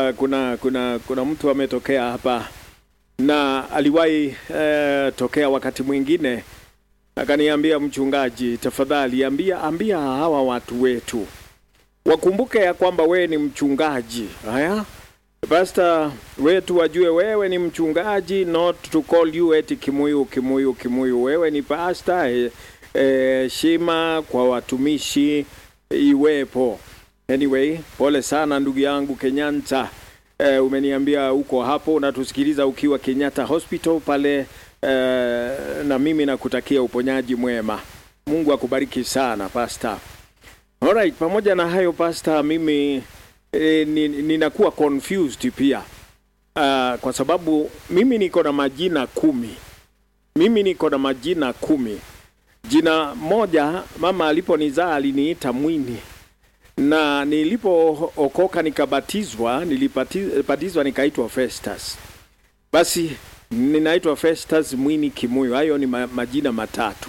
uh, kuna kuna kuna mtu ametokea hapa na aliwahi uh, tokea wakati mwingine akaniambia, mchungaji, tafadhali ambia ambia hawa watu wetu wakumbuke ya kwamba wewe ni mchungaji. Haya, pasta wetu wajue wewe ni mchungaji, not to call you eti kimuyu kimuyu kimuyu. Wewe ni pasta. Heshima e, kwa watumishi iwepo. Anyway, pole sana ndugu yangu Kenyatta. E, umeniambia uko hapo unatusikiliza ukiwa Kenyatta Hospital pale. E, na mimi nakutakia uponyaji mwema. Mungu akubariki sana pasta. Alright, pamoja na hayo pasta, mimi e, ninakuwa confused pia uh, kwa sababu mimi niko na majina kumi. Mimi niko na majina kumi. Jina moja mama aliponizaa aliniita Mwini, na nilipookoka nikabatizwa, nilibatizwa nikaitwa Festus. Basi ninaitwa Festus Mwini Kimuyu. Hayo ni ma, majina matatu.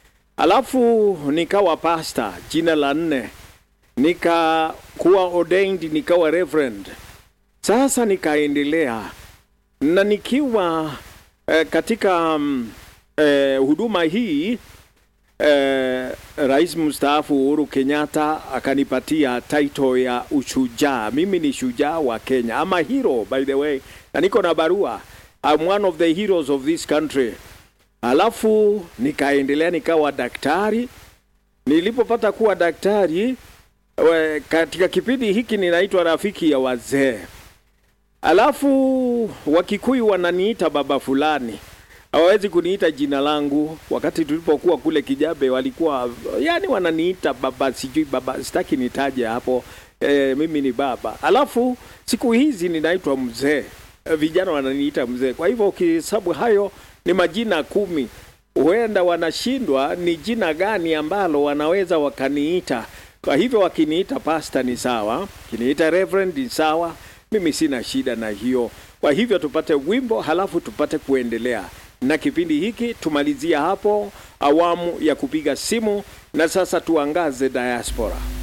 Alafu nikawa pasta, jina la nne, nikakuwa ordained, nikawa reverend. Sasa nikaendelea na nikiwa eh, katika um, eh, huduma hii eh, Rais mstaafu Uhuru Kenyatta akanipatia title ya ushujaa. Mimi ni shujaa wa Kenya, ama hero by the way, na niko na barua. I'm one of the heroes of this country. Alafu nikaendelea nikawa daktari. Nilipopata kuwa daktari we, katika kipindi hiki ninaitwa rafiki ya wazee. Alafu Wakikuyu wananiita baba fulani, hawawezi kuniita jina langu. Wakati tulipokuwa kule Kijabe walikuwa yani wananiita baba, sijui baba, sitaki nitaje hapo. E, mimi ni baba. Alafu siku hizi ninaitwa mzee, e, vijana wananiita mzee. Kwa hivyo ukihesabu hayo ni majina kumi. Huenda wanashindwa ni jina gani ambalo wanaweza wakaniita. Kwa hivyo wakiniita pasta ni sawa, kiniita reverend ni sawa, mimi sina shida na hiyo. Kwa hivyo tupate wimbo, halafu tupate kuendelea na kipindi hiki. Tumalizia hapo awamu ya kupiga simu, na sasa tuangaze diaspora.